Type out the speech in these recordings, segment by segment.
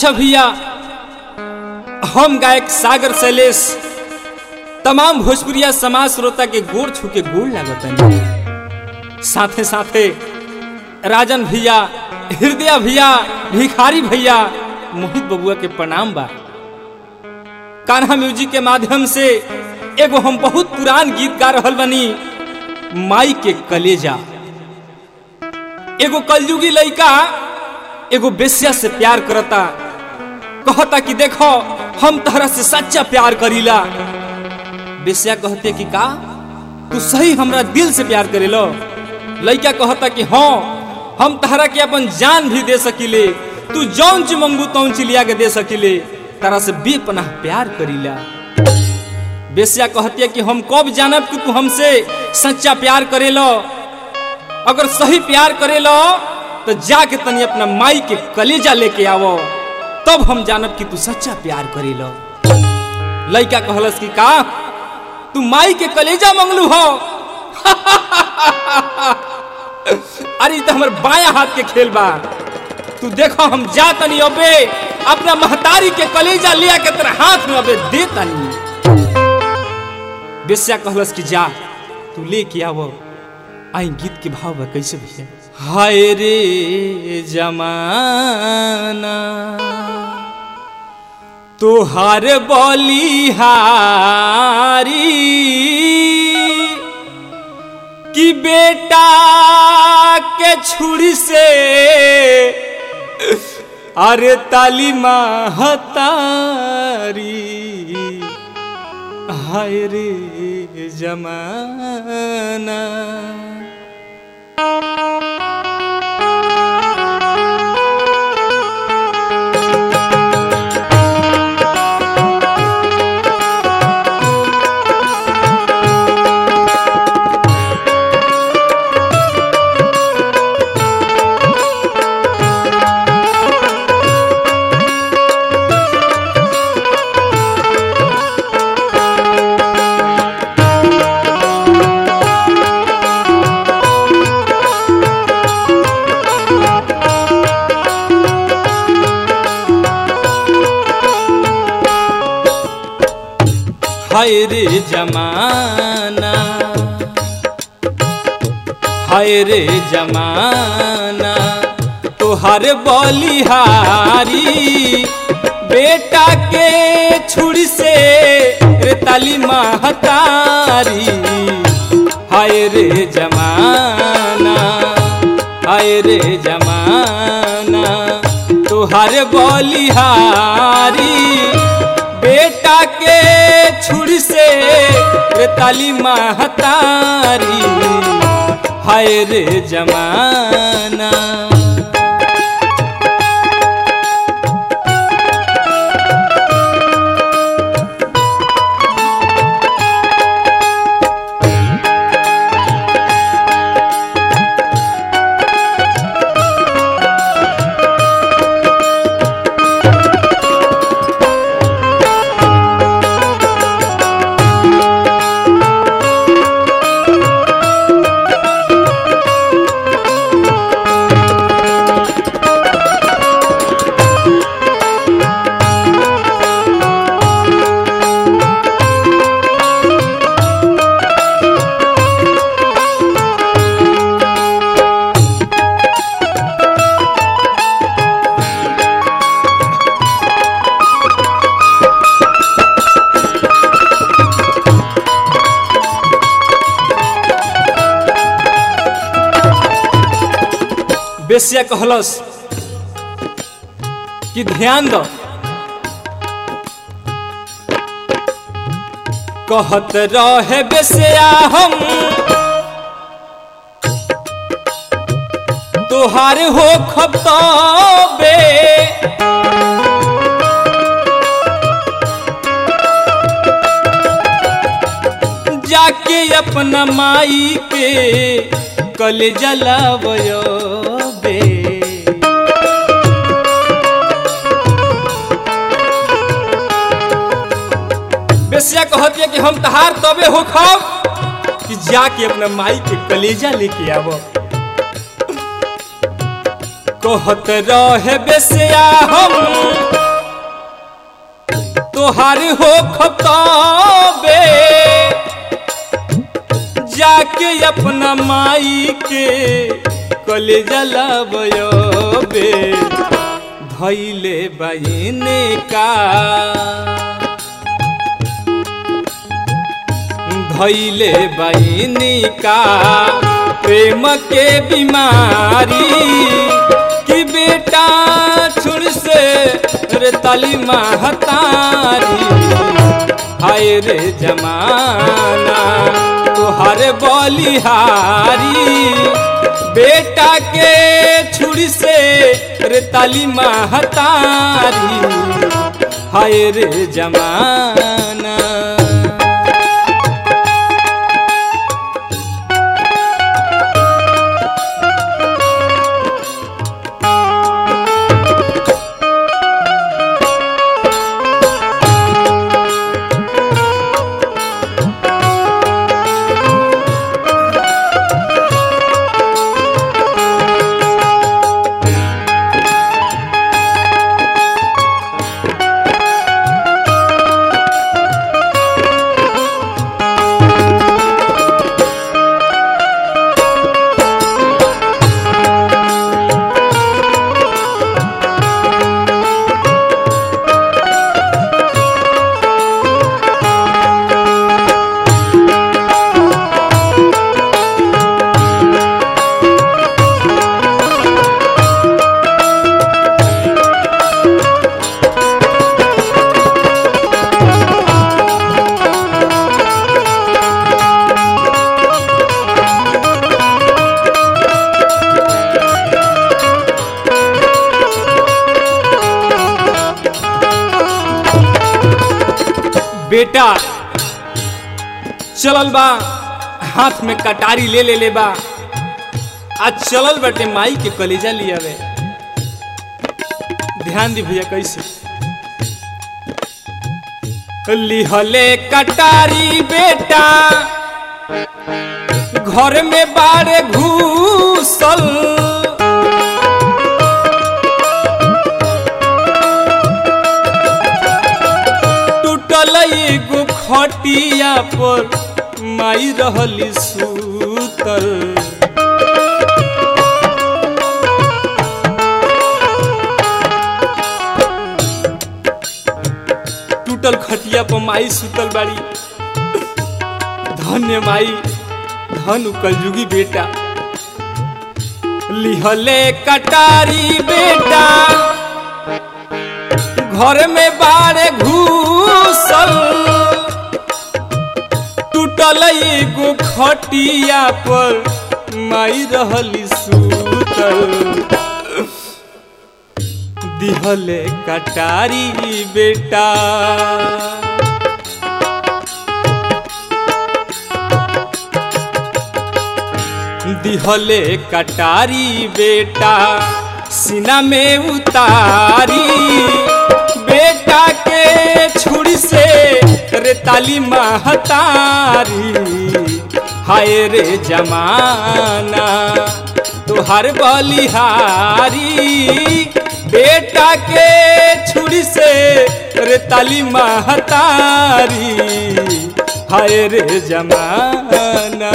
अच्छा भैया हम गायक सागर शैलेश तमाम भोजपुरिया समाज श्रोता के गोड़ छू के गोड़ लागत साथे साथे राजन भैया हृदय भैया भिखारी भैया मोहित बबुआ के प्रणाम बा कान्हा म्यूजिक के माध्यम से एगो हम बहुत पुरान गीत गा रहल बनी माई के कलेजा एगो कलयुगी लइका एगो बेसिया से प्यार करता कहता कि देखो हम तहरा से सच्चा प्यार करीला बेसिया कहते कि का तू सही हमरा दिल से प्यार करेलो लइका कहता कि हाँ हम तहरा के अपन जान भी दे सकिले तू जौन ची मंगू तौन ची लिया के दे सकिले तारा से बेपनाह प्यार करीला बेसिया कहती है कि हम कब जानब कि तू हमसे सच्चा प्यार करेलो अगर सही प्यार करेलो तो जाके तनी अपना माई के कलेजा लेके आवो तब हम जानब कि तू सच्चा प्यार करेलो लइका कहलस कि का तू माई के कलेजा मंगलू हो अरे तो हमर बाया हाथ के खेल बा तू देखो हम जा तनी अबे अपना महतारी के कलेजा लिया के तेरे हाथ में अबे दे तनी बेस्या कहलस कि जा तू लेके आवो आई गीत के भाव बा कैसे भैया हाय रे जमाना तोहार बलिहारी कि बेटा के छुरी से अरे ताली महतारी हाय रे जमाना हाय रे जमाना हाय रे जमाना तोहर बलिहारी बेटा के छुरी से रे ताली महतारी हाय रे जमाना हाय रे जमाना तोहर बलिहारी बेटा के छुरी से रे ताली महतारी हाय रे जमाना बेसिया कहलस कि ध्यान दो कहत रहे बेसिया हम तोहार हो खबे जाके अपना माई के कल जलावयो बे बेसिया कहती है कि हम तहार तबे हो खाब कि जाके अपना माई के कलेजा लेके आवो कहत रहे बेसिया हम तोहार हो खताबे जाके अपना माई के कलेजा लाबे धैले बहने का धैले बहनी का प्रेम के बीमारी कि बेटा छुड़ से रे तली महतारी हाय रे जमाना तुहार बलिहारी बेटा के छुरी से रे तली महतारी हाय रे जमाना बेटा चलल बा हाथ में कटारी ले ले ले बा आज चलल बटे माई के कलेजा लिया वे ध्यान दी भैया कैसे लिहले कटारी बेटा घर में बारे घूसल टूटल एगो खटिया पर माई रहली सूतल टूटल खटिया पर माई सुतल बाड़ी धन्य माई धन कलयुगी बेटा लिहले कटारी बेटा घर में बारे घूसल टूटल एगो खटिया पर माई रहली सूतल दिहले कटारी बेटा दिहले कटारी बेटा सीना में उतारी बेटा के छुरी से रे ताली महतारी हाय रे जमाना तुहार बलिहारी बेटा के छुरी से रे ताली महतारी हाय रे जमाना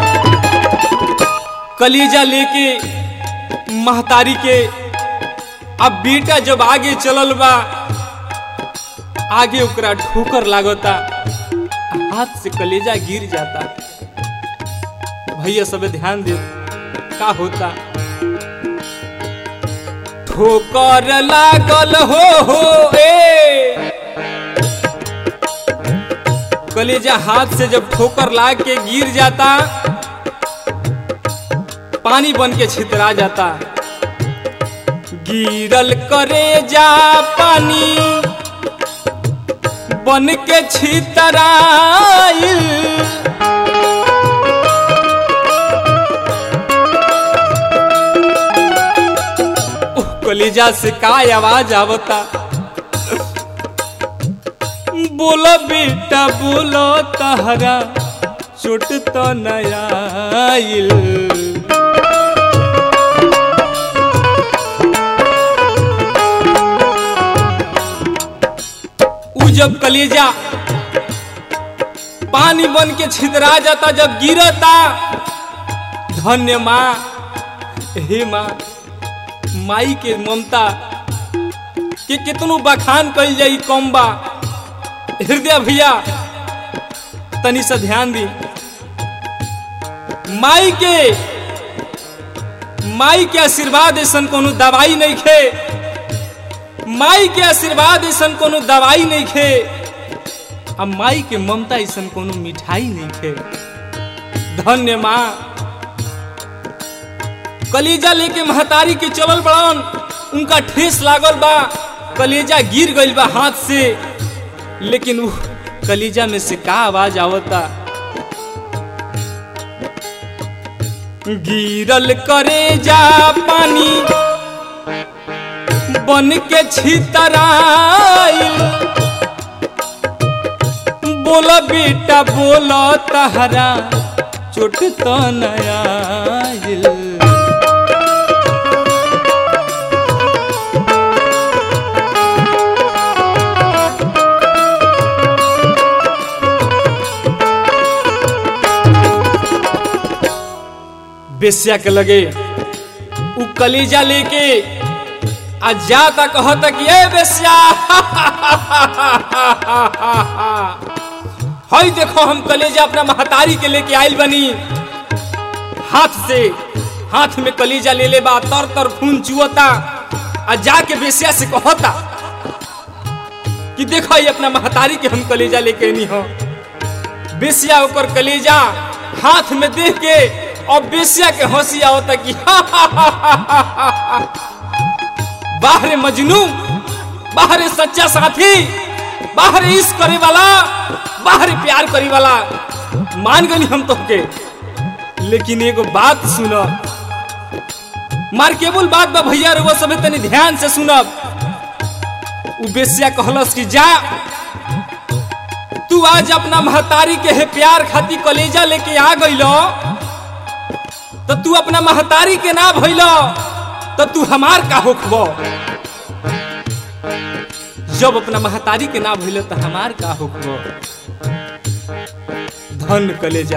कलीजा लेके महतारी के अब बेटा जब आगे चलल बा आगे ओकरा ठोकर लागता हाथ से कलेजा गिर जाता भैया सब ध्यान दे का होता ठोकर लागल हो हो ए कलेजा हाथ से जब ठोकर लाग के गिर जाता पानी बन के छितरा जाता गिरल करे जा पानी बन के छितराइल उह, कलेजा से का आवाज आवता बोलो बेटा बोलो तहरा चोट तो नया आइल उ जब कलेजा पानी बन के छिदरा जाता जब गिरता धन्य माँ हे माँ माई के ममता के कितनो बखान कल जाई कम बा हृदय भैया तनी से ध्यान दी माई के माई के आशीर्वाद ऐसन कोनो दवाई नहीं खे माई के आशीर्वाद ऐसन कोनो दवाई नहीं खे आ माई के ममता ऐसन कोनो मिठाई नहीं खे धन्य माँ कलेजा लेके महतारी के चलल बड़न उनका ठेस लागल बा कलेजा गिर गइल बा हाथ से लेकिन उ कलेजा में से का आवाज आवता गिरल करे जा पानी बन के छितराइल बोला बेटा बोला तहरा चोट तो नया आइल। बेस्या के लगे उ कलेजा लेके आ जाता कहता कि ए बेस्या हई देखो हम कलेजा अपना महतारी के लेके आइल बनी हाथ से हाथ में कलेजा ले ले बा तर तर खून चुअता आ जाके बेस्या से कहता कि देखो ये अपना महतारी के हम कलेजा लेके आनी हो बेस्या ओकर कलेजा हाथ में देख के और बेस्या के हंसी आवता कि बाहरे मजनू बाहरे सच्चा साथी बाहरे इश्क करे वाला बाहरे प्यार करे वाला मान गनी हम तो के लेकिन एगो बात सुनो मार केबुल बात बा भैया रे वो सब तनी ध्यान से सुनब उ बेस्या कहलस कि जा तू आज अपना महतारी के है प्यार खाती कलेजा लेके आ गइलो तो तू अपना महतारी के ना भइलो तो तू हमार का होखबो जब अपना महतारी के ना भइलो तो हमार का होखबो धन कलेजा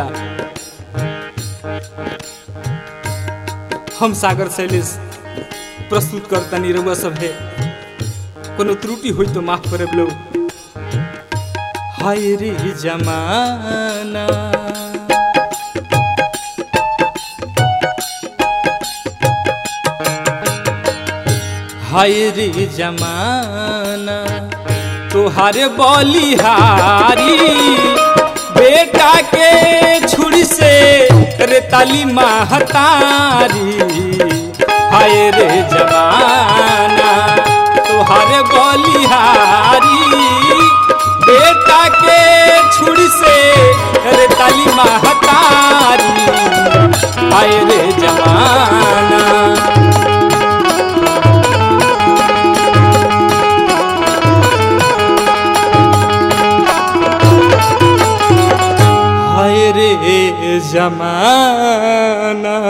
हम सागर शैलेश प्रस्तुत करतनी रउआ सब है कोनो त्रुटि होई तो माफ करे लोग हाय रे जमाना हाय रे जमाना तोहारे बलिहारी बेटा के छुरी से रेताली महतारी हाय रे जमाना तोहारे बलिहारी बेटा के छुरी से रेताली महतारी हाय रे जमाना हाय रे जमाना